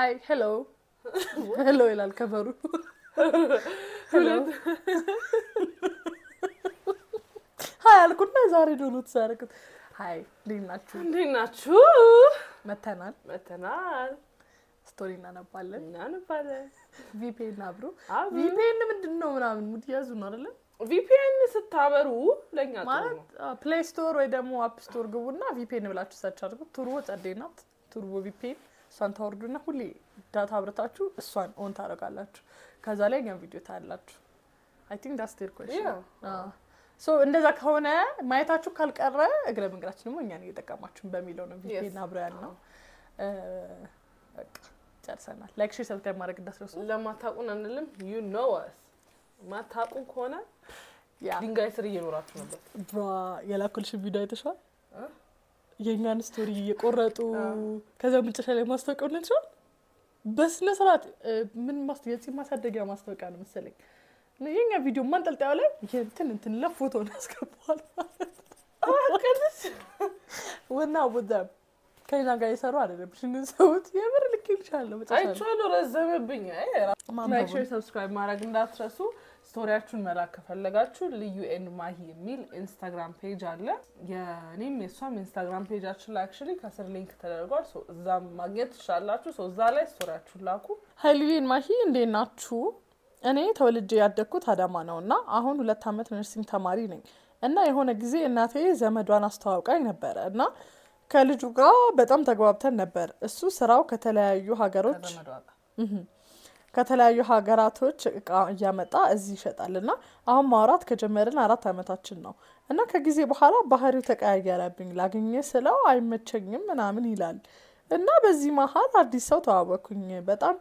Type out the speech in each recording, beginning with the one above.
ሀይ ሄሎ ሄሎ ይላል ከበሩ ሀይ አልኩና ዛሬ ዶኖት ሳያረግት ሀይ እንዴት ናችሁ? እንዴት ናችሁ? መተናል መተናል ስቶሪ እናነባለን። እናንባለን። ቪፒኤን አብሮ አብሮ። ቪፒኤን ምንድን ነው ምናምን ሙድ ያዙ ነው አይደለ? ቪፒኤን ስታበሩ ለእኛ ጥሩ ማለት ነው። ፕሌይ ስቶር ወይ ደግሞ አፕ ስቶር ግቡና ቪፒኤን ብላችሁ ሰርች አድርጉ። ቱርቦ ጸዴ ናት። ቱርቦ ቪፒኤን እሷን ታወርዱና ሁሌ ዳታ አብርታችሁ እሷን ኦን ታደርጋላችሁ። ከዛ ላይ እኛም ቪዲዮ ታያላችሁ። አይ ቲንክ ዳስ ቴር ኮሽን ሶ እንደዛ ከሆነ ማየታችሁ ካልቀረ እግረ መንገዳችን ደግሞ እኛን እየጠቀማችሁን በሚለው ነው ቪፒኤን አብረ ያልነው። እ፣ በቃ ጨርሰናል። ላይክ ሼር ሰብስክራይብ ማድረግ እንዳትረሱ። ለማታውቁን አንልም። ዩ ኖ አስ ማታውቁን ከሆነ ያ ድንጋይ ስር እየኖራችሁ ነበር። ብራ የላኩልሽን ቪዲዮ አይተሽዋል? እ? የእኛን ስቶሪ እየቆረጡ አዎ። ከዛ መጨረሻ ላይ ማስታወቂያ ነችዋል። በስነ ስርዓት እ፣ ምን ማስ የፂም ማሳደጊያ ማስታወቂያ ነው መሰለኝ። የኛ ቪዲዮ ማንጠልጣዩ ላይ እንትን እንትን ለፎቶ ነው ያስገባዋል ማለት ነው። ወና ወደ ከኛ ጋር የሰሩ አይደለም ሽንን ሰውት የምር ልክ ይልሻለሁ መጨረሻ ላይ አይቼዋለሁ፣ ረዘመብኝ። አይ ላይክ ማንበቡን። ሼር ሰብስክራይብ ማድረግ እንዳትረሱ። ስቶሪያችሁን መላክ ከፈለጋችሁ ልዩ ኤንድ ማሂ የሚል ኢንስታግራም ፔጅ አለ። የእኔም የእሷም ኢንስታግራም ፔጃችን ላይ አክቹዋሊ ከስር ሊንክ ተደርጓል። ሶ እዛም ማግኘት ትችላላችሁ። ሶ እዛ ላይ ስቶሪያችሁን ላኩ። ሀይልዬን ማሂ እንዴት ናችሁ? እኔ ተወልጄ ያደግኩት አዳማ ነው እና አሁን ሁለት ዓመት ነርሲንግ ተማሪ ነኝ እና የሆነ ጊዜ እናቴ ዘመዷን አስተዋውቃኝ ነበረ እና ከልጁ ጋር በጣም ተግባብተን ነበር። እሱ ስራው ከተለያዩ ሀገሮች ከዘመዷ ጋር እህም፣ ከተለያዩ ሀገራቶች እቃ እያመጣ እዚህ ይሸጣል እና አሁን ማውራት ከጀመርን አራት ዓመታችን ነው እና ከጊዜ በኋላ ባህሪው ተቀያየረብኝ። ላገኘ ስለው አይመቸኝም ምናምን ይላል እና በዚህ መሀል አዲስ ሰው ተዋወቅኩኝ። በጣም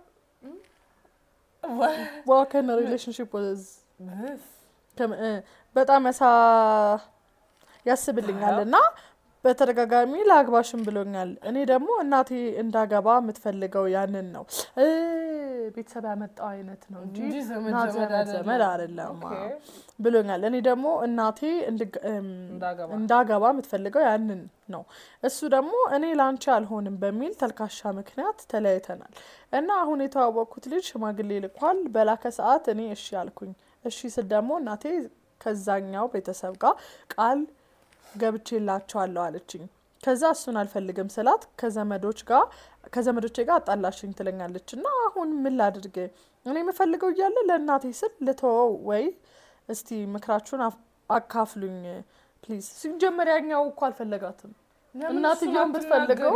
ዋከን ሪሌሽንሽፕ ወዝ ከም- እ፣ በጣም ያሳ ያስብልኛል እና በተደጋጋሚ ለአግባሽም ብሎኛል። እኔ ደግሞ እናቴ እንዳገባ የምትፈልገው ያንን ነው እ፣ ቤተሰብ ያመጣው አይነት ነው እንጂ እንጂ ዘመድ ናት ዘመድ ዘመድ ዘመድ አይደለም ኦኬ። ብሎኛል። እኔ ደግሞ እናቴ እንድግ- እም፣ እንዳገባ እንዳገባ የምትፈልገው ያንን ነው። እሱ ደግሞ እኔ ላንቺ አልሆንም በሚል ተልካሻ ምክንያት ተለያይተናል እና አሁን የተዋወቅኩት ልጅ ሽማግሌ ልኳል። በላከ ሰዓት እኔ እሺ አልኩኝ። እሺ ስል ደግሞ እናቴ ከዛኛው ቤተሰብ ጋር ቃል ገብቼላቸዋለሁ አለችኝ። ከዛ እሱን አልፈልግም ስላት ከዘመዶች ጋር ከዘመዶቼ ጋር አጣላሽኝ ትለኛለች እና አሁን ምን ላድርግ? እኔ የምፈልገው እያለ ለእናቴ ስል ልተወው ወይ? እስቲ ምክራችሁን አፍ- አካፍሉኝ ፕሊዝ። ሲጀመር ያኛው እኮ አልፈለጋትም። እናትየውን ብትፈልገው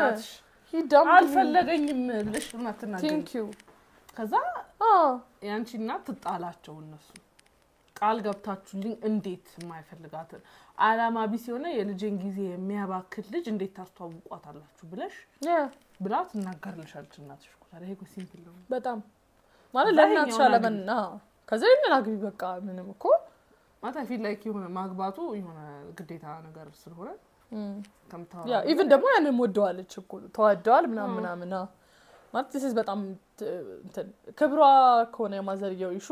ሂዳም አልፈለገኝም ብለሽ እናትናገሪ። ቴንክ ዩ ከዛ የአንቺ እናት ትጣላቸው እነሱ ቃል ገብታችሁልኝ እንዴት የማይፈልጋትን አላማ ቢስ የሆነ የልጄን ጊዜ የሚያባክል ልጅ እንዴት ታስተዋውቋታላችሁ ብለሽ ብላ ትናገርልሻለች እናትሽ እኮ። ታዲያ ይሄ እኮ ሲምፕል ነው። በጣም ማለት ከዛ ለእናትሽ ይሄኛውን አለመን ከዛ ይህንን አግቢ በቃ ምንም እኮ ማለት አይ ፊል ላይክ የሆነ ማግባቱ የሆነ ግዴታ ነገር ስለሆነ ከምታወራ ያ ኢቭን ደግሞ ያንን ወደዋለች እኮ ተዋደዋል ምናምን ምናምን አዎ። ማለት ስ በጣም ት- እንትን ክብሯ ከሆነ የማዘርየው ኢሹ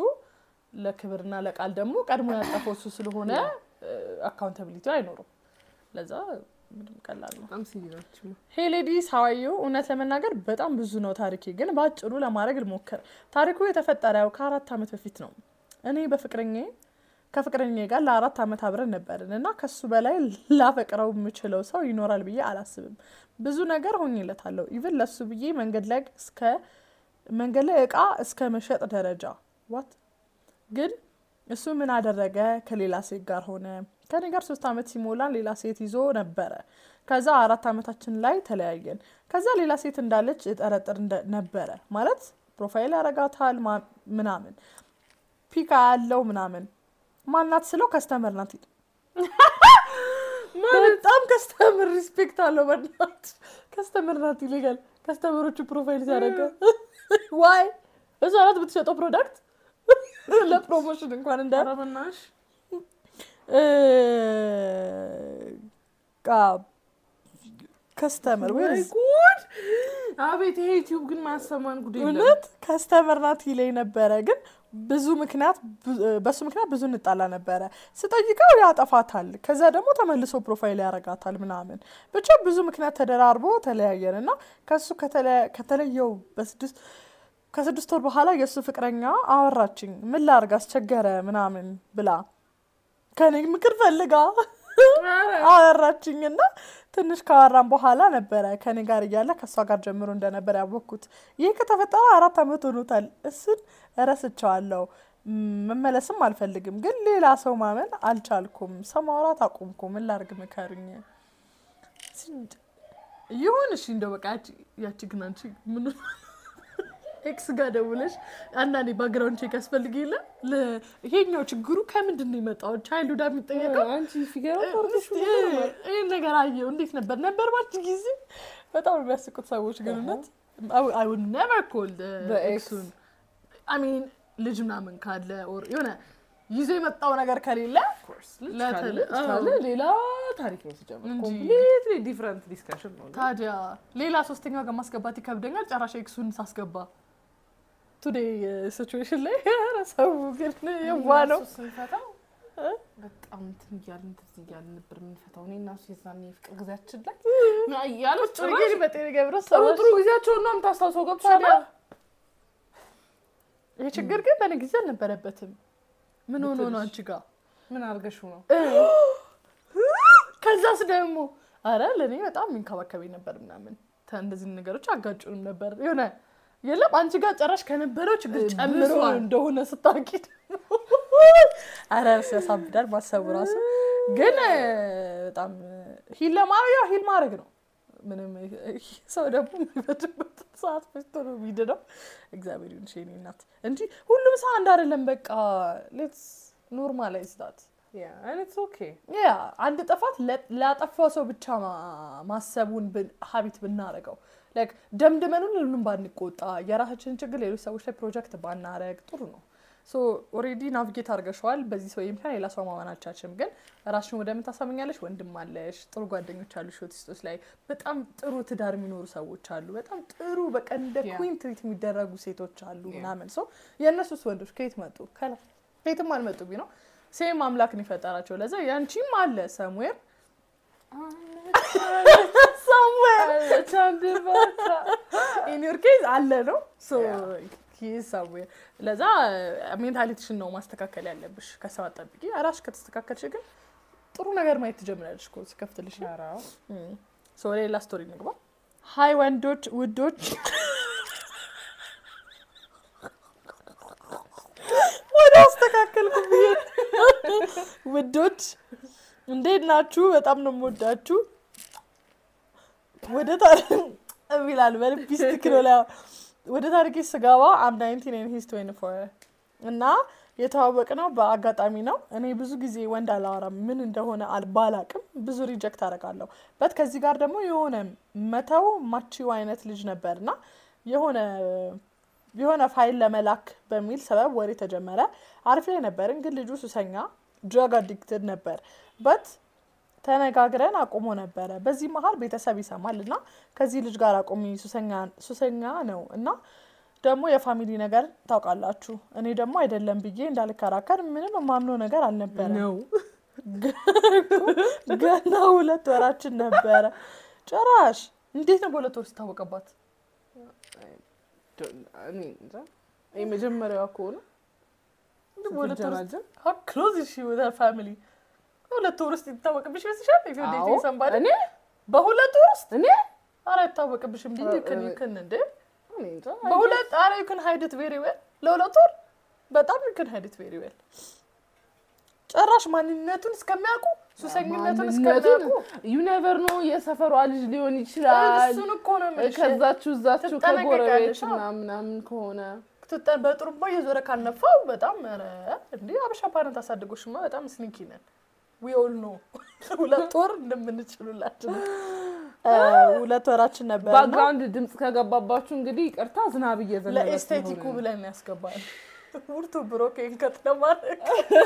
ለክብርና ለቃል ደግሞ ቀድሞ ያጠፈው እሱ ስለሆነ አካውንታቢሊቲ አይኖሩም። ለዛ ምንም ቀላል ነው። በጣም ሲሪየስ ነው። ሄ ሌዲስ ሀዋዩ እውነት ለመናገር በጣም ብዙ ነው ታሪኬ፣ ግን በአጭሩ ለማድረግ ልሞክር። ታሪኩ የተፈጠረው ከአራት ዓመት በፊት ነው። እኔ በፍቅረኛ ከፍቅረኛ ጋር ለአራት ዓመት አብረን ነበርን እና ከሱ በላይ ላፈቅረው የምችለው ሰው ይኖራል ብዬ አላስብም። ብዙ ነገር ሆኜለታለሁ። ኢቭን ለሱ ብዬ መንገድ ላይ እስከ መንገድ ላይ እቃ እስከ መሸጥ ደረጃ ዋት ግን እሱ ምን አደረገ? ከሌላ ሴት ጋር ሆነ። ከኔ ጋር ሶስት ዓመት ሲሞላን ሌላ ሴት ይዞ ነበረ። ከዛ አራት ዓመታችን ላይ ተለያየን። ከዛ ሌላ ሴት እንዳለች እጠረጥር እንደ- ነበረ ማለት ፕሮፋይል ያረጋታል ማ- ምናምን ፒካ ያለው ምናምን ማናት ስለው ከስተመር ናት ይል በጣም ከስተመር ሪስፔክት አለው። በናት ከስተመር ናት ይልጋል። ከስተመሮቹ ፕሮፋይል ሲያደረገ ዋይ እሷ ናት የምትሸጠው ፕሮዳክት ለፕሮሞሽን እንኳን እንደ ኧረ በእናትሽ ከስተመር ወይ ወይ ጉድ! አቤት ይሄ ዩቲዩብ ግን ማሰማን ጉድ የለም። እውነት ከስተመር ናት ይለኝ ነበረ። ግን ብዙ ምክንያት በሱ ምክንያት ብዙ እንጣላ ነበረ። ስጠይቀው ያጠፋታል፣ ከዛ ደግሞ ተመልሶ ፕሮፋይል ያረጋታል ምናምን ብቻ ብዙ ምክንያት ተደራርቦ ተለያየን እና ከሱ ከተለ- ከተለየው በስድስት ከስድስት ወር በኋላ የእሱ ፍቅረኛ አወራችኝ። ምን ላርግ አስቸገረ ምናምን ብላ ከኔ ምክር ፈልጋ አወራችኝ እና ትንሽ ካወራን በኋላ ነበረ ከኔ ጋር እያለ ከእሷ ጋር ጀምሮ እንደነበር ያወቅኩት። ይህ ከተፈጠረ አራት ዓመት ሆኖታል። እሱን እረስቸዋለሁ። ም- መመለስም አልፈልግም፣ ግን ሌላ ሰው ማመን አልቻልኩም። ሰው ማውራት አቁምኩ። ምን ላርግ ምከሩኝ። ይሁን እሺ፣ እንደው በቃ ያቺ- ያቺ ግን አንቺ ምን ኤክስ ጋር ደውለሽ አንዳንዴ ባግራውንድ ቼክ ያስፈልግ የለ ለ- ይሄኛው ችግሩ ከምንድን ነው የመጣው? ቻይልድ የሚጠየቀው አንቺ ፊገራ እስቲ ይህን ነገር አየው እንዴት ነበር ነበር ባች ጊዜ በጣም ነው የሚያስቁት ሰዎች ግን እውነት አይ ውድ ነቨር ኮል በኤክስ። ኤክሱን አሚን ልጅ ምናምን ካለ ኦር የሆነ ይዞ የመጣው ነገር ከሌለ ለተለ- ካለ አዎ። ሌላ ታሪክ ነው ሲጀምር እንጂ። ኮምፕሊትሊ ዲፍረንት ዲስካሽን ነው። ታዲያ ሌላ ሶስተኛው ጋር ማስገባት ይከብደኛል ጨራሽ ኤክሱን ሳስገባ ቱዴይ ሲቹዌሽን ላይ ኧረ ሰው ግን የዋ ነው እሱ ስንፈታው በጣም እንትን እያልን እንትን እያልን ነበር የምንፈታው። እኔ እና እሱ የዛኔ የፍቅር ጊዜያችን ላይ ያለው ጭራሽ በጤና ገብረ ጥሩ ጥሩ ጊዜያቸውን ነው የምታስታውሰው። ገብቶሻል? ታዲያ ይህ ችግር ግን በእኔ ጊዜ አልነበረበትም። ምን ሆኖ ነው አንቺ ጋር? ምን አድርገሽው ነው? ከዛስ ደግሞ አረ ለእኔ በጣም የሚንከባከበኝ ነበር ምናምን ተ- እንደዚህ ነገሮች አጋጩንም ነበር የሆነ የለም አንቺ ጋር ጨራሽ ከነበረው ችግር ጨምሮ ብሷል። እንደሆነ ስታውቂ ደግሞ አረ ሲያሳብዳል ማሰቡ ራሱ ግን እ፣ በጣም ሂል ለማድረግ ያው ሂል ማድረግ ነው። ምንም እ፣ ሰው ደግሞ የሚበድበት ሰዓት ፈጅቶ ነው የሚድነው። እግዚአብሔር ይሁን የእኔ እናት እንጂ ሁሉም ሰው አንድ አይደለም። በቃ ሌትስ ኖርማላይዝ ዳት ያ ኢትስ ኦኬ ያ አንድ ጥፋት ለ- ላጠፋው ሰው ብቻ ማ- ማሰቡን ብን- ሀቢት ብናረገው ላይክ ደምድመን ሁሉንም ባንቆጣ የራሳችንን ችግር ሌሎች ሰዎች ላይ ፕሮጀክት ባናረግ ጥሩ ነው። ሶ ኦልሬዲ ናቪጌት አድርገሸዋል። በዚህ ሰው ምክንያት ሌላ ሰው ማመን አልቻልሽም። ግን ራስሽን ወደ ምን ታሳምኛለሽ? ወንድም አለሽ፣ ጥሩ ጓደኞች አሉ፣ ሾቲስቶች ላይ በጣም ጥሩ ትዳር የሚኖሩ ሰዎች አሉ። በጣም ጥሩ በቃ እንደ Yeah. ኩዊን ትሪት የሚደረጉ ሴቶች አሉ Yeah. ምናምን ሰው የእነሱስ ወንዶች ከየት መጡ? ከላ ከየትም አልመጡብኝ ነው ሴም አምላክ ነው የፈጠራቸው። ለዛ ያንቺም አለ ሰምዌር ሰምዌር ኢን ዮር ኬዝ አለ ነው ሰምዌር። ለዛ ሜንታሊቲሽን ነው ማስተካከል ያለብሽ። ከሰው አጠብቂ። ራስሽ ከተስተካከልሽ ግን ጥሩ ነገር ማየት ትጀምራለሽ እኮ ሲከፍትልሽ። ሶ ሌላ ስቶሪ ንግባ። ሀይ ወንዶች ውዶች ወደ አስተካከልኩ ብዬ ውዶች እንዴት ናችሁ? በጣም ነው የምወዳችሁ። ወደ ታሪክ እሚላል በልቢስቲክ ነው ላይ ወደ ታሪክ ስገባ አም ናይንቲን ኤንድ ሂዝ ትዌንቲ ፎር እና የተዋወቅ ነው በአጋጣሚ ነው። እኔ ብዙ ጊዜ ወንድ አላወራም ምን እንደሆነ አል- ባላቅም ብዙ ሪጀክት አደርጋለሁ። በት ከዚህ ጋር ደግሞ የሆነ መተው ማቺው አይነት ልጅ ነበር እና የሆነ የሆነ ፋይል ለመላክ በሚል ሰበብ ወሬ ተጀመረ። አሪፍ ላይ ነበርን፣ ግን ልጁ ሱሰኛ ድራግ አዲክትድ ነበር በት ተነጋግረን አቁሞ ነበረ። በዚህ መሀል ቤተሰብ ይሰማል እና ከዚህ ልጅ ጋር አቁሚ ሱሰኛ- ሱሰኛ ነው እና ደግሞ የፋሚሊ ነገር ታውቃላችሁ። እኔ ደግሞ አይደለም ብዬ እንዳልከራከር ምንም የማምነው ነገር አልነበረ። ነው ገና ሁለት ወራችን ነበረ። ጭራሽ እንዴት ነው በሁለት ወር ሲታወቀባት? እኔ እንጃ። የመጀመሪያዋ ከሆነ በሁለት ወር ስትጀናጀን how close is she with her family? በሁለት ወር ውስጥ ይታወቅብሽ ይመስልሻል? if you're dating አዎ። somebody? እኔ በሁለት ወር ውስጥ እኔ ኧረ አይታወቅብሽም። ብዬ ኧረ- ይክን ይክን እንዴ እኔ እንጃ። በሁለት ኧረ you can hide it very well ለሁለት ወር በጣም you can hide it very well ጭራሽ ማንነቱን እስከሚያውቁ ሱሰኝነቱን እስከሚያውቁ ዩ ኔቨር ኖ የሰፈሯ ልጅ ሊሆን ይችላል። እሱን እኮ ነው የምልሽ። ከዛችሁ እዛችሁ ትጠነቀቂያለሽ። ከጎረቤት አዎ። ምናምን ምናምን ከሆነ ትጠ- በጥሩምባ እየዞረ ካልነፋው በጣም ኧረ እንዲህ አበሻ ፓረንት አሳድጎሽማ በጣም ስኒኪ ነን። ዊ ኦል ኖ ሁለት ወር እንደምንችሉላችን ሁለት ወራችን ነበር እና ባክግራውንድ ድምፅ ከገባባችሁ እንግዲህ ይቅርታ፣ ዝናብ እየዘነበ ለኤስቴቲኩ ስለሆነ ነው። ብለን ያስገባል። ውርቱ ብሮኬን ከት ለማድረግ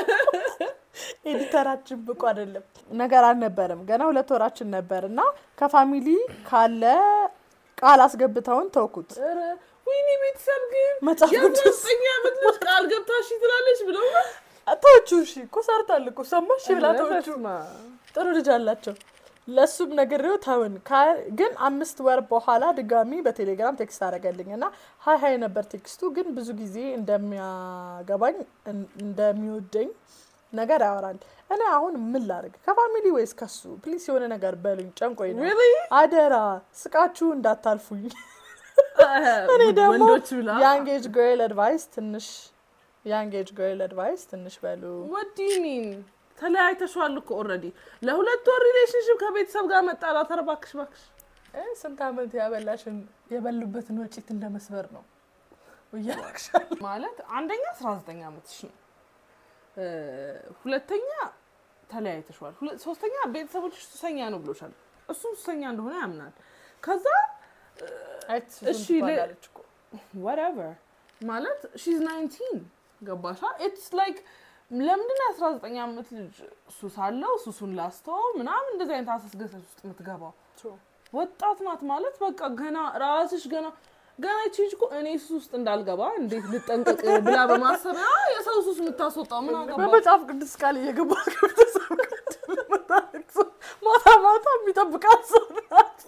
ኤዲተራችን ብቁ አይደለም። ነገር አልነበረም። ገና ሁለት ወራችን ነበር እና ከፋሚሊ ካለ ቃል አስገብተውን ተውኩት። ኧረ ወይኔ ቤተሰብ ግን መጽሐፍ ቅዱስ የዘጠኝ ዓመት ልጅ ቃል ገብታ እሺ ትላለች ብለው ነው? ተወቹ። እሺ እኮ ሰርታል እኮ ሰማሽ ብላ ኧረ ተወቹ። በስመ አብ። ጥሩ ልጅ አላቸው። ለእሱም ነግሬው ተውን። ካ- ግን አምስት ወር በኋላ ድጋሚ በቴሌግራም ቴክስት አደረገልኝ እና ሀይ ሀይ ነበር ቴክስቱ። ግን ብዙ ጊዜ እንደሚያገባኝ እን- እንደሚወደኝ ነገር ያወራል። እኔ አሁን ምን ላድርግ? ከፋሚሊ ወይስ ከሱ? ፕሊስ የሆነ ነገር በሉኝ፣ ጨንቆኝ ነው። Really? አደራ ስቃችሁ እንዳታልፉኝ። እኔ ደግሞ ወንዶች ብላ የአንጌጅ ግርል አድቫይስ ትንሽ የአንጌጅ ግርል አድቫይስ ትንሽ በሉ። what do you mean ተለያይተሽዋል እኮ ኦልሬዲ ለሁለት ወር ሪሌሽንሽፕ ከቤተሰብ ጋር መጣላት። ኧረ እባክሽ እባክሽ እ ስንት ዓመት ያበላሽን የበሉበትን ወጪት እንደ መስበር ነው እያረግሻል። ማለት አንደኛ 19 ዓመትሽ ነው፣ እ፣ ሁለተኛ ተለያይተሽዋል፣ ሁለ- ሶስተኛ ቤተሰቦችሽ ሱሰኛ ነው ብሎሻል። እሱም ሱሰኛ እንደሆነ ያምናል። ከዛ እሺ፣ ለ- whatever ማለት ሺዝ 19 ገባሻ? ኢትስ ላይክ ለምንድን ነው 19 ዓመት ልጅ ሱስ አለው ሱሱን ላስተው ምናምን እንደዚህ አይነት አሰስገሰስ ውስጥ የምትገባው? ወጣት ናት ማለት በቃ ገና ራስሽ ገና ገና ይቺ ልጅ እኮ እኔ ሱስ ውስጥ እንዳልገባ እንዴት ልጠንቀቅ ብላ በማሰብ ያ የሰው ሱስ የምታስወጣው ምን አገባ? በመጽሐፍ ቅዱስ ቃል እየገባ ከቤተሰብ ጋር የምታለቅሰው ማታ ማታ የሚጠብቃት ሰው ናት።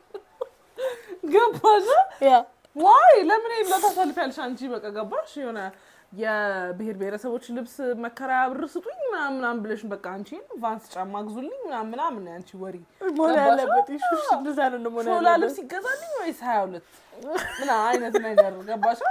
ገባሽ? ያ ዋይ ለምን ይሄን ታሳልፊያለሽ አንቺ? በቃ ገባሽ? የሆነ የብሔር ብሔረሰቦች ልብስ መከራያ ብር ስጡኝ ምናምን ምናምን ብለሽ በቃ አንቺ ቫንስ ጫማ ግዙልኝ ምናምን ምናምን ነው ያንቺ ወሬ። መሆን ገባሽ? ያለበት ኢሹሽ እንደዛ ነው መሆን ሾላ ያለበት። ልብስ ይገዛልኝ ወይስ ሀያ ሁለት ምን አይነት ነገር ገባሽ?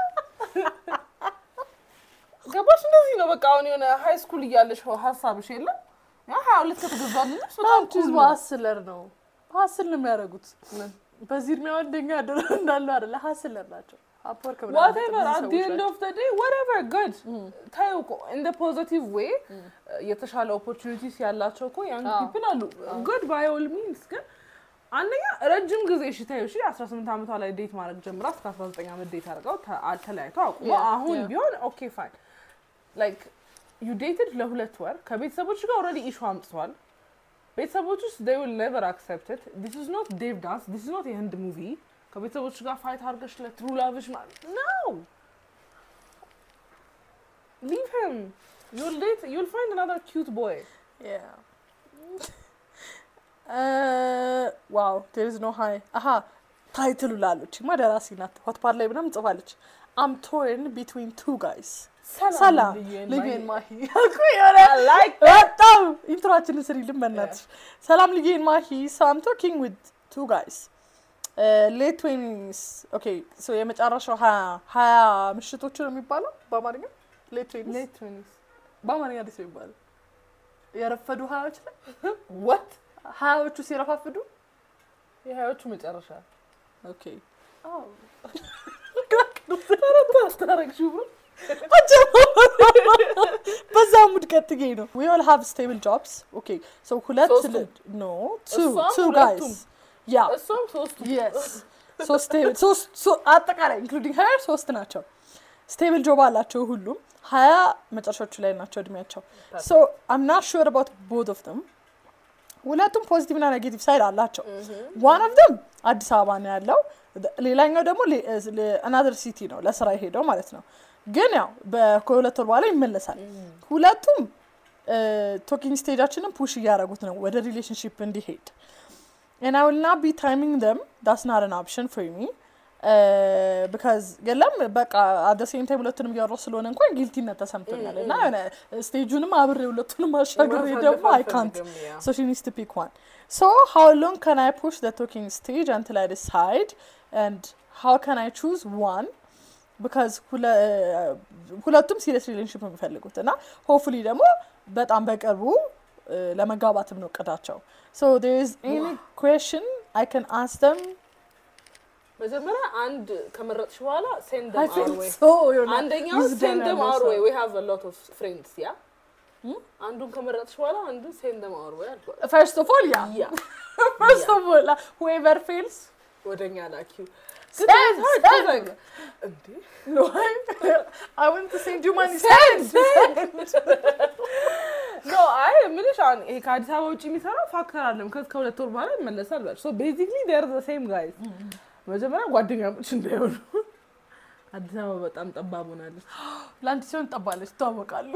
ገባሽ? እንደዚህ ነው በቃ አሁን የሆነ ሀይ ስኩል እያለሽ ሀሳብሽ የለም ያ ሀያ ሁለት ከተገዛልኝ ልብስ በጣም አንቺ cool ህዝቡ ነው። ሀስለር ነው ሀስል ነው የሚያደርጉት። በዚህ እድሜዋ እንደኛ ድሮ እንዳለው አይደለ ሀስለር ናቸው። አፕወርክ ብላ ዋቴቨር አት ዲ ኤንድ ኦፍ ዘ ዴይ ወትኤቨር ጉድ ታዩ እኮ ኢን ደ ፖዚቲቭ ዌይ የተሻለ ኦፖርቹኒቲስ ያላቸው እኮ ያንግ አዎ። ፒፕል አሉ ጉድ ባይ ኦል ሚንስ ግን አንደኛ ረጅም ጊዜ እሺ ታዩ እሺ 18 ዓመቷ ላይ ዴት ማድረግ ጀምራ እስከ 19 ዓመት ዴት አድርገው ተ- አ- ተለያይተው አቁሞ Yeah, አሁን yeah. ቢሆን ኦኬ ፋይን ላይክ ዩ ዴትድ ለሁለት ወር ከቤተሰቦች ጋር ኦልሬዲ ኢሹ አምጥተዋል ቤተሰቦች ውስጥ they will never accept it this is not ዴቭ ዳንስ this is not የህንድ ሙቪ ከቤተሰቦች ጋር ፋይት አድርገሽ ለትሩ ላቭሽ ማለት ነው leave him you'll date you'll find another cute boy ዋው ቴርዝ ኖ ሀይ አሀ ታይትሉ ላለች ማ ደራሲ ናት። ሆትፓር ላይ ምናምን ጽፋለች። አም ቶርን ቢትዊን ቱ ጋይስ ሰላም ልጌን ማሂ ያልኩ የሆነ like በጣም ኢንትሮአችንን ስሪልን በእናትሽ። ሰላም ልጌን ማሂ ሶ አም ቶኪንግ ዊዝ ቱ ጋይስ ሌት ትዌኒስ ኦኬ ሶ የመጨረሻው ሀያ ሀያ ምሽቶቹ ነው የሚባለው በአማርኛ ሌት ትዌኒስ late twenties በአማርኛ ደስ የሚባለው የረፈዱ ሀያዎች ላይ what ሀያዎቹ ሲረፋፍዱ የሀያዎቹ መጨረሻ ኦኬ ታረግሽው ብሎ በዛ ሙድ ቀጥጌ ነው ዊ ኦል ሃቭ ስቴብል ጆብስ ኦኬ ሶ ሁለት ሶስቱም? ኖ ቱ እሷም ቱ ሁለቱም? ጋይስ ያ እሷም ሶስቱ የስ ሶስት ስቴብል ሶስት ሶ- አጠቃላይ ኢንክሉዲንግ ሀየር ሶስት ናቸው ስቴብል ጆብ አላቸው ሁሉም ሀያ መጨረሻዎቹ ላይ ናቸው እድሜያቸው ሶ አም ናት ሹር አባውት ቦት ኦፍ ደም ሁለቱም ፖዚቲቭ እና ኔጌቲቭ ሳይድ አላቸው ዋን ኦፍ ደም አዲስ አበባ ነው ያለው ሌላኛው ደግሞ አናዘር ሲቲ ነው ለስራ የሄደው ማለት ነው ግን ያው በ- ከሁለት ወር በኋላ ይመለሳል ሁለቱም ቶኪንግ ስቴጃችንን ፑሽ እያደረጉት ነው ወደ ሪሌሽንሽፕ እንዲሄድ and I will not be timing them. That's not an option for me. Uh, because የለም በቃ አደ ሴም ታይም ሁለቱንም እያወራሁ ስለሆነ እንኳን ጊልቲነት ተሰምቶኛል እና የሆነ ስቴጁንም አብሬ ሁለቱንም አሻግሬ ደግሞ አይ ካንት so she needs to pick one so how long can I push the talking stage until I decide and how can I choose one because ሁለ- ሁለቱም ሲሪየስ ሪሌሽንሽፕ ነው የሚፈልጉት እና ሆፕፉሊ ደግሞ በጣም በቅርቡ እ፣ ለመጋባትም ነው እቅዳቸው so there is any question I can ask them መጀመሪያ አንድ ከመረጥሽ በኋላ ሴንድ I ደም feel አር ወይ so የሆነ አንደኛው wisdom ሴንድ ደም ያለው አር ሰው። ወይ ዊ ሃቭ አ ሎት ኦፍ ፍሬንድስ ያ አንዱን ከመረጥሽ በኋላ አንዱ ሴንድ ደም አር ወይ አልኳት። first of all yeah ያ first of all uh, whoever fails ወደኛ ላኪው Send, send. እንዴ no I, I want to send you money send send ኖ አይ የምልሽ አሁን ይሄ ከአዲስ አበባ ውጭ የሚሰራው ፋክተር አለም ከዚ ከሁለት ወር በኋላ ይመለሳል ብላችሁ ሶ ቤዚክሊ ዴር ዘ ሴም ጋይዝ መጀመሪያ ጓደኛሞች እንዳይሆኑ። አዲስ አበባ በጣም ጠባብ ሆናለች። ለአንድ ሲሆን ጠባለች፣ ይተዋወቃሉ።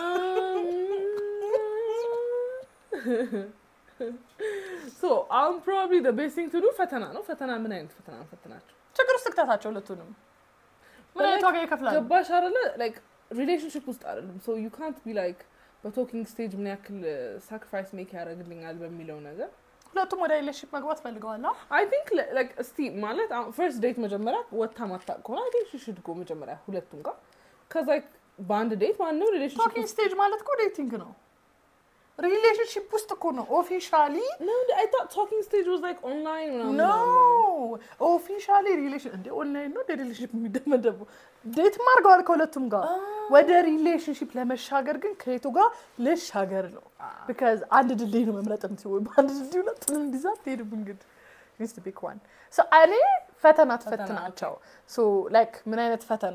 ሶ አሁን ፕሮባብሊ ደ ቤስት ቲንግ ቱ ዱ ፈተና ነው። ፈተና ምን አይነት ፈተና ነው ፈተናቸው? ችግር ውስጥ ክተታቸው ሁለቱንም። ምን አይነት ዋጋ ይከፍላሉ? ገባሽ አይደለ? ላይክ ሪሌሽንሽፕ ውስጥ አይደለም። ሶ ዩ ካንት ቢ ላይክ በቶኪንግ ስቴጅ ምን ያክል ሳክሪፋይስ ሜክ ያደርግልኛል በሚለው ነገር ሁለቱም ወደ ሪሌሽንሽፕ መግባት ፈልገዋል። አዎ። አይ ቲንክ ላይክ እስቲ ማለት ፈርስት ዴት መጀመሪያ ወታ ማታቅ ከሆነ አይ ቲንክ ሽድ ጎ መጀመሪያ ሁለቱም ጋር ከዛ በአንድ ዴት ማንም ሪሌሽንሽፕ ቶኪንግ ስቴጅ ማለት እኮ ዴቲንግ ነው። ሪሌሽንሽፕ ውስጥ እኮ ነው ኦፊሻሊ No, I thought talking stage was like online ምናምን ኖ ምናምን። ኦፊሻሊ ሪሌሽን እንደ ኦንላይን ነው እንደ ሪሌሽንሽፕ የሚደመደቡ ዴት ማርገዋል ከሁለቱም ጋር ወደ ሪሌሽንሽፕ ለመሻገር ግን ከየቱ ጋር ልሻገር ነው ቢካዝ አንድ ድልድይ ነው መምረጥ የምትይው ወይ በአንድ ድልድይ ሁለቱን እንዲዛ ትሄድብ እንግዲህ ኒስ ቢክ ዋን እኔ ፈተና ትፈትናቸው ሶ ላይክ ምን አይነት ፈተና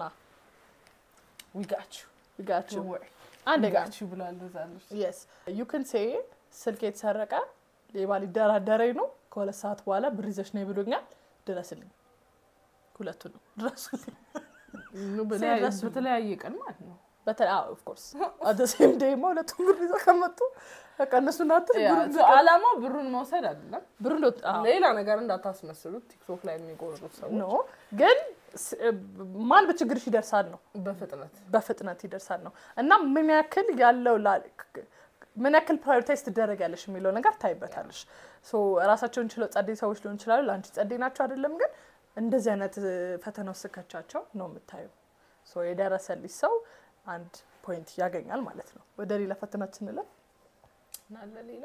We got you. ይጋችሁ Don't worry. አንድ We ጋር got you ብሏል እንደዛ አለች። የስ ዩ ክን ሴ ስልክ የተሰረቀ ሌባ ሊደራደረኝ ነው ከሁለት ሰዓት በኋላ ብር ይዘሽ ነው ብሎኛል ድረስልኝ ሁለቱንም ድረሱልኝ No, በተለያየ- ድረስ በተለያየ ቀን ማለት ነው። በተለይ ኦፍኮርስ አደ ሴም ዴይማ ሁለቱም ብር ይዘው ከመጡ በቃ እነሱ ናት ያ፣ so ዓላማው ብሩን መውሰድ አይደለም። ብር ሎት ሌላ ነገር እንዳታስመስሉት ቲክቶክ ላይ የሚቆርጡት ሰዎች ኖ ግን ስ- ማል በችግርሽ ይደርሳል ነው በፍጥነት በፍጥነት ይደርሳል ነው እና ምን ያክል ያለው ላ- ምን ያክል ፕራዮሪታይዝ ትደረጊያለሽ የሚለው ነገር ታይበታለሽ። ሶ ራሳቸውን ችለው ጸዴ ሰዎች ሊሆን ይችላሉ። ለአንቺ ጸዴ ናቸው አይደለም፣ ግን እንደዚህ አይነት እ፣ ፈተና ውስጥ ስከቻቸው ነው የምታየው። ሶ የደረሰልሽ ሰው አንድ ፖይንት ያገኛል ማለት ነው። ወደ ሌላ ፈተናችን እንለፍ። ናለ ሌላ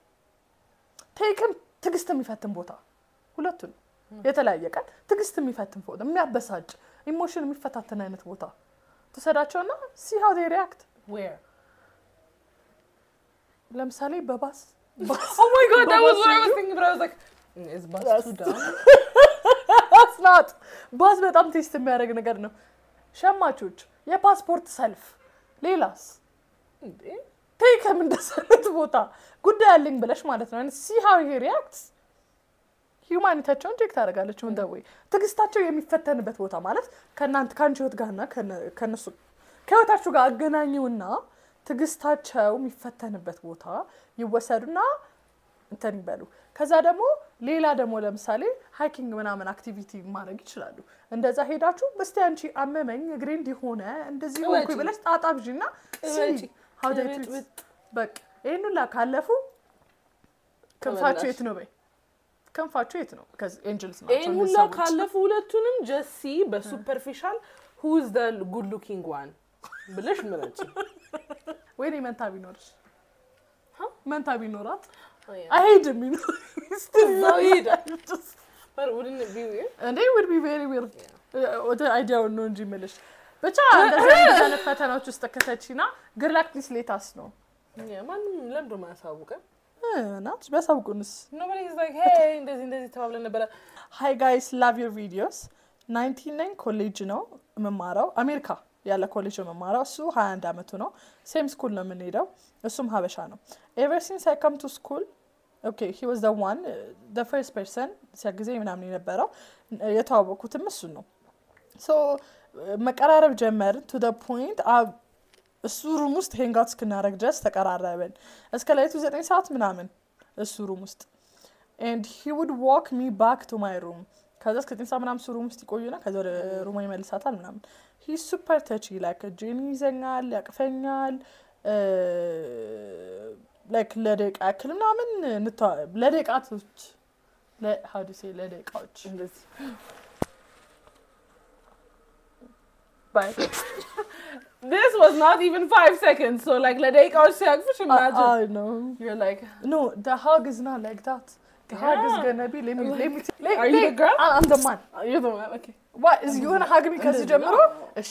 ቴክን ትዕግስት የሚፈትን ቦታ ሁለቱን የተለያየ ቀን ትዕግስት የሚፈትን ቦታ የሚያበሳጭ ኢሞሽን የሚፈታትን አይነት ቦታ ትውሰዳቸውና ሲ ሀው ዴይ ሪያክት ዌር ለምሳሌ በባስ Oh my god, that was what I was በባስ thinking, but I was like, mm, is bus That's- too dumb? ስናት ባስ በጣም ቴስት የሚያደርግ ነገር ነው። ሸማቾች፣ የፓስፖርት ሰልፍ፣ ሌላስ እንዴ? ቴክም እንደሰነት ቦታ ጉዳይ አለኝ ብለሽ ማለት ነው። ሲ ሀው ሄ ሪያክት ሂውማኒታቸውን ቼክ ታደርጋለች። ወንደ ወይ ትዕግስታቸው የሚፈተንበት ቦታ ማለት ከእናንተ ከአንቺ ህይወት ጋርና ከነ- ከእነሱ ከህይወታችሁ ጋር አገናኙና ትዕግስታቸው የሚፈተንበት ቦታ ይወሰዱና እንትን ይበሉ። ከዛ ደግሞ ሌላ ደግሞ ለምሳሌ ሃይኪንግ ምናምን አክቲቪቲ ማድረግ ይችላሉ። እንደዛ ሄዳችሁ በስቲ አንቺ አመመኝ እግሬ እንዲሆነ እንደዚህ ሆንኩኝ ቅበጪ። ብለሽ ጣጣብዢ እና ቅበጪ። ሀው ዴይ ቅብጥ ትሪት በቃ ይህን ሁላ ካለፉ ክንፋችሁ ተመላሽ። የት ነው በይ ክንፋችሁ የት ነው? ኤንጅልስ ናቸው ይህን እነዚህ ሁላ ሰዎች። ካለፉ ሁለቱንም ጀሲ በሱፐርፊሻል ሁዝ ደ ጉድ ሉኪንግ ዋን ብለሽ ምረጭ። ወይኔ መንታ ቢኖርሽ ሀ? መንታ ቢኖራት አይሄድም ይኖር እዛው ይሄዳል። But wouldn't it be weird? እንዴ ውድ ቢ ቬሪ ዊርድ ወደ አይዲያውን ነው እንጂ የምልሽ ብቻ እንደዚህ አይነት ፈተናዎች ውስጥ ከተቺና ግርላክ ፕሊስ ሌታስ ነው Yeah, ማንም ለምዶ ማያሳውቀን ናት ቢያሳውቁንስ Nobody's like, hey, እንደዚህ እንደዚህ ተባብለን ነበረ። ሃይ ጋይስ ላቭ ዮር ቪዲዮስ ናይንቲን ናይን ኮሌጅ ነው የምማረው አሜሪካ ያለ ኮሌጅ ነው የምማረው እሱ ሀያ አንድ አመቱ ነው ሴም ስኩል ነው የምንሄደው እሱም ሀበሻ ነው ኤቨር ሲንስ አይ ከም ቱ ስኩል ኦኬ ሂ ዋዝ ዘ ዋን ዘ ፈርስት ፐርሰን ሲያግዘኝ ምናምን የነበረው የተዋወቅኩትም እሱን ነው ሶ መቀራረብ ጀመርን ቱ ደ ፖይንት እሱ ሩም ውስጥ ሄንጋውት እስክናደረግ ድረስ ተቀራረብን እስከ ላይቱ ዘጠኝ ሰዓት ምናምን እሱ ሩም ውስጥ ኤንድ ሂ ውድ ዋክ ሚ ባክ ቱ ማይ ሩም ከዛ እስከ ዘጠኝ ሰዓት ምናምን እሱ ሩም ውስጥ ይቆዩና ከዛ ወደ ሩማ ይመልሳታል ምናምን ሂ ሱፐር ተቺ ላይክ እጄን ይዘኛል ያቅፈኛል ላይክ ለደቂቃ ያክል ምናምን እንተዋ- ለደቂቃቶች ሀዱ ሴ ለደቂቃዎች እንደዚህ ባይ This was not even five seconds, so like ለደቂቃዎች ሲያቅፍሽ imagine. I know. You're like, No, the hug is not like that. The hug is Yeah. gonna be. Let me. Let me. Let, Are you the girl? I- I'm the man. you're the one, okay. What is you gonna hug me ከዚህ እንደዚህ ጀምሮ? ነው። እሺ.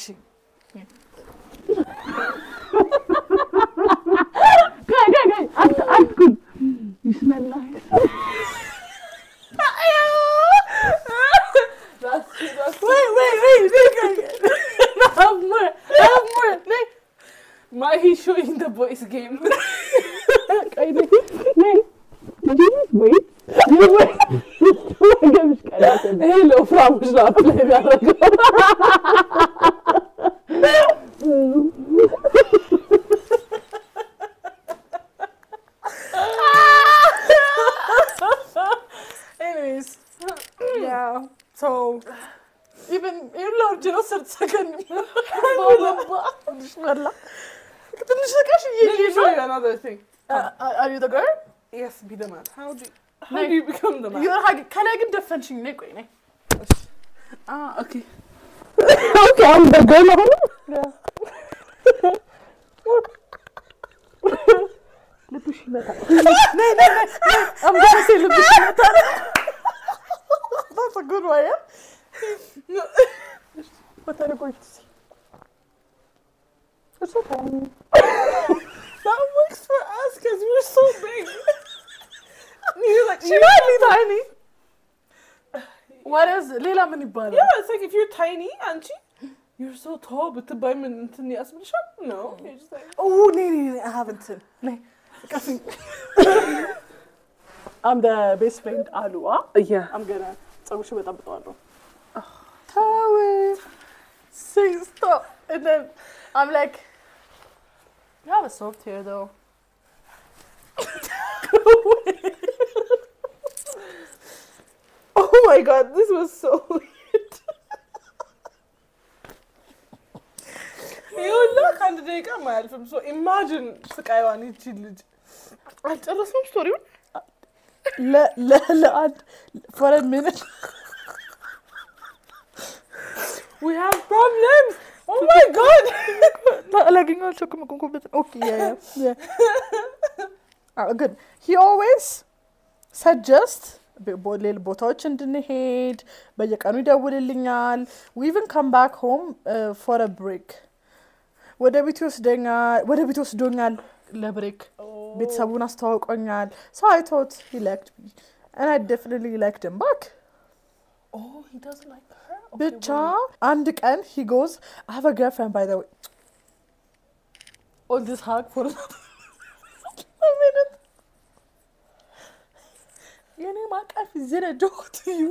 That's, that's Wait, wait, wait. nigga. have more. Have more. ነይ። my he's showing the boys game. ቆይ ነይ። ነይ። Hello, ልጅ ነው አፕላይ የሚያደርገው። Anyways, yeah. So even even though just a second, ትንሽ ነቃሽ Let me show you another thing. Are you the girl? Yes, be the man. How do you, how do you become the man? You're hug- ከላይ ግን ደፈንሽኝ ነይ ቆይ ነይ Ah, okay. Okay, I'm the girl አሁን ልብሽ ይመታል። I'm gonna say ልብሽ ይመታል That's a good one, yeah? What are you going to see? It's okay. That works for us because we're so big. You're like, She you're- might be tiny. What is ሌላ ምን ይባላል? yeah, it's like if you're tiny, aren't you? You're so tall, but the by እንትን ያስብልሻል? No, you're just like, Oh, ነይ ነይ ነይ I haven't. ነይ ቀፊኝ I'm the best friend አሉዋ yeah. I'm gonna ፀጉርሽ በጠብጠዋለሁ ተው say stop and then I'm like you have a soft hair though Oh my god, this was so weird. ይኸውላ ከአንድ ደቂቃ አያልፍም። ሶ ኢማጅን ስቃይዋን ይቺ ልጅ አልጨረስንም ስቶሪውን። ለ- ለ- ለአንድ for a minute We have problems. Oh my god. አላገኘው አልቸኩም ቆንቆበት ኦኬ yeah yeah yeah ግን he always suggest ሌል ቦታዎች እንድንሄድ በየቀኑ ይደውልልኛል we even come back home uh, for a break ወደ ቤት ይወስደኛል ወደ ቤት ወስዶኛል ለብሬክ ቤተሰቡን አስተዋውቆኛል so I thought he liked me and I definitely liked him back Oh, he doesn't like her. Okay, ብቻ wait. አንድ ቀን he goes I have a girlfriend by the way all this hug for a minute የኔ ማቀፍ is it a joke to you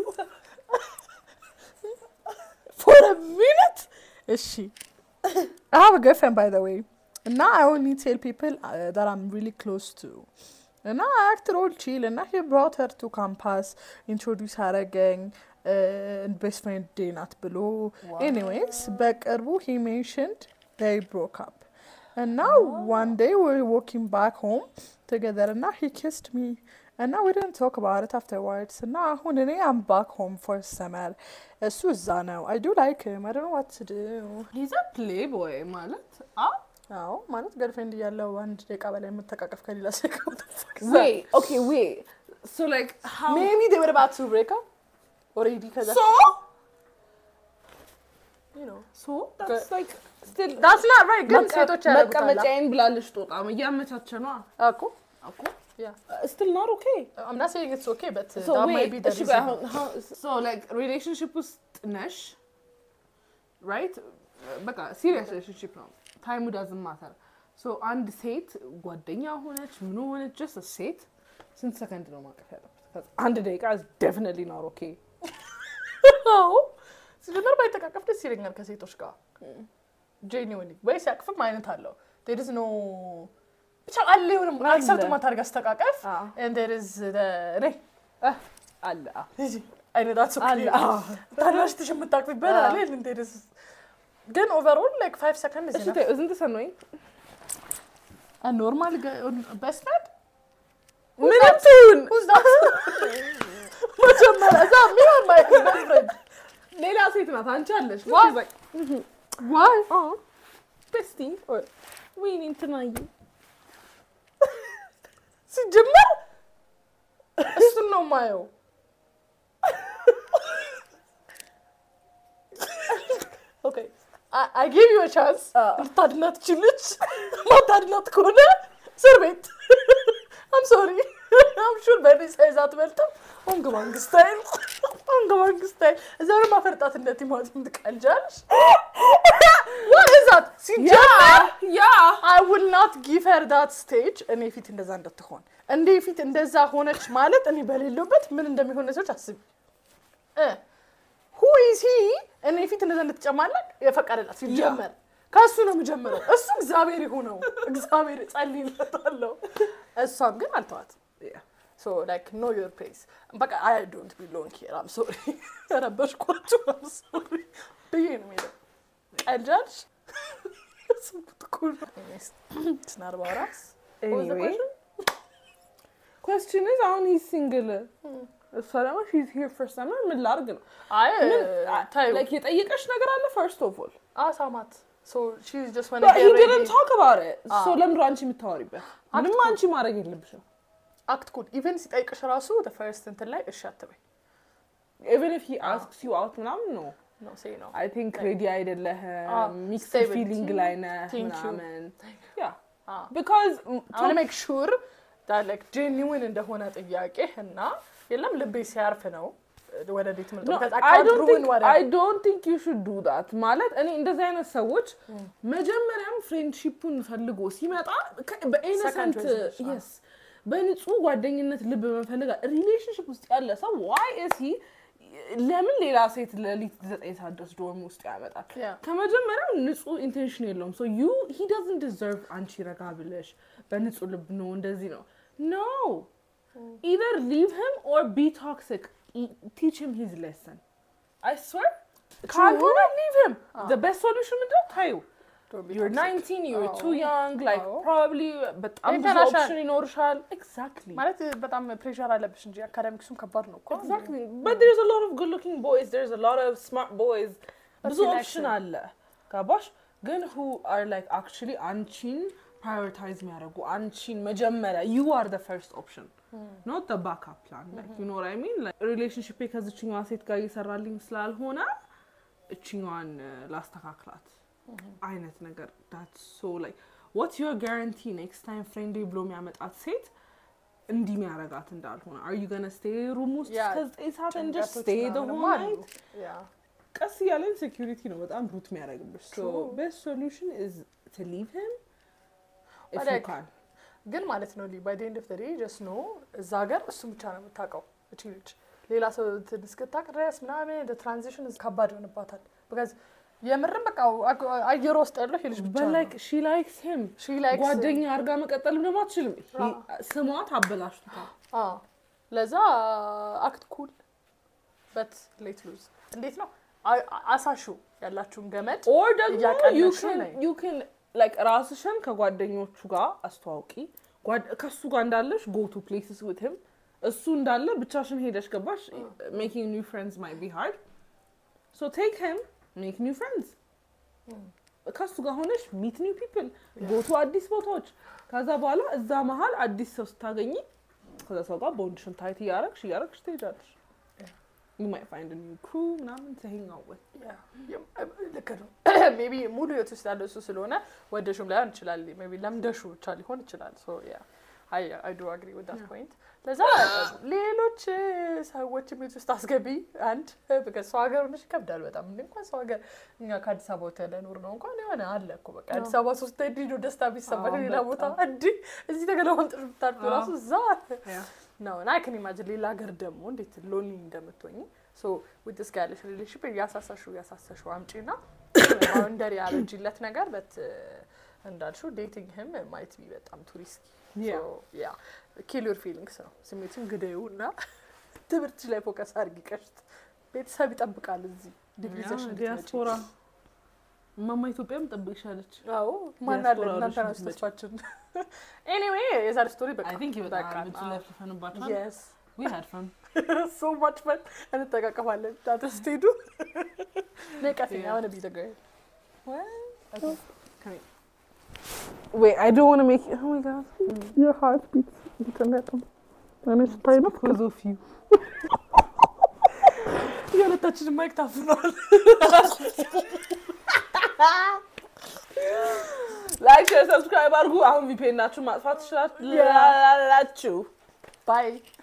for a minute እሺ I have a girlfriend by the way እና I only tell people uh, that I'm really close to እና I acted all chill እና he brought her to campus introduce አረገኝ ቤስት ፍሬንድ ዴይ ናት ብሎ ኤኒዌይስ በቅርቡ he mentioned they broke up እና one day we were walking back home together እና he kissed me እና we didn't talk about it afterwards እና አሁን እኔ I'm back home for summer እሱ እዛ ነው I do like him I don't know what to do He's a playboy ማለት አ አዎ ማለት ገርፍሬንድ እያለው አንድ ደቂቃ በላይ የምተቃቀፍ ከሌላ ሰው ጋር Wait, okay, wait. So like how maybe they were about to break up already ከዛ So you know so that's like still that's not right ግን ሴቶች ያደርጉታል መቀመጫዬን ብላለች ጦጣ እያመቻቸ ነው እኮ እኮ yeah still not okay I'm not saying it's okay but uh, so that wait might be the እሺ ቆይ reason አሁን how so like relationship ውስጥ ነሽ right በቃ serious relationship ነው time doesn't matter so አንድ ሴት ጓደኛ ሆነች ምን ሆነች just a ሴት ስንት ሰከንድ ነው ማቀፍ ያለበት ከዛ አንድ ደቂቃ is definitely not okay አዎ ሲጀመር ባይተቃቀፍ ደስ ይለኛል ከሴቶች ጋር ጄኒውኒ ወይ ሲያቅፍም አይነት አለው there is no ብቻ አለ የሆነም አለ። አክሰፕት ማታደርግ አስተቃቀፍ አዎ። and there is the እኔ አለ አዎ። ሂጂ አይነት that's okay አለ አዎ። ታናሽ ትሽ የምታቅፊበት አዎ። አለ and there is ግን ኦቨርኦል like five seconds is እሺ enough ተይው፣ isn't this annoying a normal guy best friend ምንም ትሁን who's that መጀመሪያ እዛ me or my best friend ሌላ ሴት ናት አንቺ አለሽ Why? She's like, why ቤስቲ ወይኔ እንትናዬ ሲጀመር እሱን ነው ማየው ኦኬ አይ ጊቭ ዩ ቻንስ ልታድናት ችልች ማታድናት ከሆነ እስር ቤት አም ሶሪ አም ሹር በእኔ ሳይዝ አትበልጥም ኦንግ ባንግ ስታይል ኦንግ ባንግ ስታይል እዛ ነው ማፈርጣት እንደ ቲማቲም ትቀልጃለሽ what is that ሲጀመር ያ I will not give her that stage እኔ ፊት እንደዛ እንድትሆን እንዴ ፊት እንደዛ ሆነች ማለት እኔ በሌለበት ምን እንደሚሆን ሰዎች አስቢ እ who is ሲ እኔ ፊት እንደዛ እንድትጨማለቅ የፈቀደላት ሲጀመር ከእሱ ነው የምጀምረው። እሱ እግዚአብሔር ይሁነው እግዚአብሔር ጸልይለታለሁ። እሷም ግን አልተዋትም። ሶ ላይክ ኖ ዮር ፕሌስ በቃ አይ ዶንት ቢሎንግ ሂር አም ሶሪ ረበሽኳችሁ አም ሶሪ ብዬ ነው የምሄደው። ቀልጃለሽ ስንት እኮ ነው ስናር ባውራስ Anyway. question is አሁን ሂዝ ሲንግል እሷ ደግሞ ሺዝ ሂር ፈርስት ታይም ምን ላድርግ ነው አይ ታዩ ላይክ የጠየቀሽ ነገር አለ ፈርስት ኦፍ ኦል አሳማት ሶ ሺ ኢዝ ጀስት But he didn't talk about it. Ah. So ለምንድን ነው አንቺ የምታወሪበት? ምንም አንቺ ማድረግ የለብሽም። አክት ኩል ኢቨን ሲጠይቅሽ ራሱ ፈርስት እንትን ላይ እሺ አትበይ Even if he asks you out ምናምን ነው ነው ሴ ነው I think Like- ready Ah, አይደለህም ሚክስድ stay with ፊሊንግ you. ላይ ነህ Thank you. ምናምን ያ Ah. because አሁን ሜክ ሹር ላይክ ጄኒውን እንደሆነ ጥያቄ እና የለም ልቤ ሲያርፍ ነው ወደ ዴት ምልጥ No, because I I can't don't ruin think what I don't think you should do that ማለት እኔ እንደዚህ አይነት ሰዎች መጀመሪያም ፍሬንድሺፑን ፈልጎ ሲመጣ ከ- በኢነሰንት Second resolution. yes በንጹህ ጓደኝነት ልብ በመፈለጋ ሪሌሽንሽፕ ውስጥ ያለ ሰው ዋይ እሲ ለምን ሌላ ሴት ለሊት ዘጠኝ ሰዓት ድረስ ዶርም ውስጥ ያመጣል? Yeah. ከመጀመሪያው ንጹህ ኢንቴንሽን የለውም። ሶ ዩ ሂ ዶዝንት ዲዘርቭ አንቺ ረጋ ብለሽ በንጹህ ልብ ነው እንደዚህ ነው ኖ ኢዘር ሊቭ ሂም ኦር ቢ ቶክሲክ ቲች ሂም ሂዝ ሌሰን አይ ስዌር ካልሆነ ሊቭ ሂም ዘ ቤስት ሶሉሽን ምንድን ነው ታዩ Don't be you're toxic. 19 you're አዎ። too young like አዎ። probably በጣም ብዙ ይተናሻል። ኦፕሽን ይኖርሻል exactly ማለት በጣም ፕሬሸር አለብሽ እንጂ አካዳሚክሱም ከባድ ነው እኮ Exactly. But there's a lot of good looking boys, there's a lot of smart boys. ብዙ he likes ኦፕሽን it. አለ ገባሽ? ግን who are like actually አንቺን prioritize የሚያደርጉ አንቺን መጀመሪያ you are the first option not the backup plan like you know what I mean like relationship ከዚችኛዋ ሴት ጋር እየሰራልኝ ስላልሆነ እችኛዋን uh, ላስተካክላት አይነት ነገር that's so like what's your guarantee next time friendly ብሎ የሚያመጣት ሴት እንዲህ የሚያረጋት እንዳልሆነ are you gonna stay ሩም ውስጥ Yeah. እስከ ዘጠኝ ሰዓት and just ጭንቀቶች stay the ምናምንም whole አሉ። night Yeah. ቀስ እያለ ኢንሴኪሪቲ ነው በጣም ሩት የሚያደርግብሽ so True. best solution is to leave him if But you like- can ግን ማለት ነው ባይ ኤንድ ኦፍ ዴይ ጀስት ኖ እዛ ሀገር እሱ ብቻ ነው የምታውቀው እቺ ልጅ ሌላ ሰው እንትን እስክታውቅ ድረስ ምናምን ትራንዚሽን ከባድ ይሆንባታል ቢካዝ የምርም በቃ አግ- አየር ውስጥ ያለው ይሄ ልጅ ብቻ but ነው like she likes him ሺ ላይክስ ጓደኛ አድርጋ መቀጠልም ደግሞ አትችልም አዎ። He- ስሟት አበላሽቶታል አዎ ለዛ አክት ኩል በት ሌት ሉዝ እንዴት ነው አ- አ- አሳሹ ያላችሁን ገመድ or ደግሞ you እያቀለድሽ can ነኝ። you can like ራስሽን ከጓደኞቹ ጋር አስተዋውቂ ጓድ- ከሱ ጋር እንዳለሽ go to places with him እሱ እንዳለ ብቻሽን ሄደሽ ገባሽ making new friends might be hard so take him make new friends ከሱ ጋር ሆነሽ meet new people go to አዲስ ቦታዎች ከዛ በኋላ እዛ መሀል አዲስ ሰው ስታገኝ ከዛ ሰው ጋር ቦንድሽን ታይት እያረግሽ እያረግሽ ትሄጃለሽ you might find a new crew ምናምን to hang out with ልክ ነው ሜቢ ሙሉ ህይወት ውስጥ ያለው እሱ ስለሆነ ወደሹም ላይሆን ይችላል ሜቢ ለምደሹ ብቻ ሊሆን ይችላል ሶ ያ አይ ዱ አግሪ ዊዝ ዳት ፖይንት ለዛ ሌሎች ሰዎችም ቤት ውስጥ አስገቢ አንድ በቃ ሰው ሀገር ሆነሽ ይከብዳል በጣም እንደ እንኳን ሰው ሀገር እኛ ከአዲስ አበባ ወጥተን ለኖር ነው እንኳን የሆነ አለ እኮ በቃ አዲስ አበባ ሶስት እንዲህ ነው ደስታ ቢሰማሽ አዎ፣ ሌላ ቦታ በጣም። እንዲህ እዚህ ተገለማምጥሽ ብታርፊ አዎ። ራሱ እዛ Yeah. ነው እና አይክን ኢማጅን ሌላ ሀገር ደግሞ እንዴት ሎንሊ እንደምትሆኝ ሶ ዊት ስ ጋር ያለሽ ሪሌሽንሽፕ እያሳሳሹ እያሳሳሹ አምጪ ና ባውንደሪ ያበጅለት ነገር በት እንዳልሽው ዴቲንግ ህም ማይት ቢ በጣም ቱሪስት Yeah. ያ ኪል ዩር ፊሊንግስ ነው ስሜትን ግደዩ እና ትምህርትሽ ላይ ፎከስ አድርጊ ቀሽት ቤተሰብ ይጠብቃል እዚህ ዲግሪ ይዘሽ እንድትመጪ ዲያስፖራ እማማ ኢትዮጵያም ጠብቅሻለች። አዎ ማን አለ ዲያስፖራ እናንተ ሆነሽ ናችሁ ተስፋችን ኤኒዌይ የዛሬ ስቶሪ በቃ አይ ቲንክ በቃ በጣም ስለፍፈንባቸዋል። የስ ዊ ሃድ ፈን so much fun እንጠቃቀማለን ዳታ ስትሄዱ ነቀፊኝ አሁን ቢ ተገ Wait, I don't want to make it. Oh my god. Your heart beats internet. እኔ ስታይ ነው Because of you. የሁለታችን ማይክ ታፍኗል ላይክ፣ ሼር፣ ሰብስክራይብ አድርጉ። አሁን ቪፒኤን ናችሁ ማጥፋት ትችላላችሁ። ባይ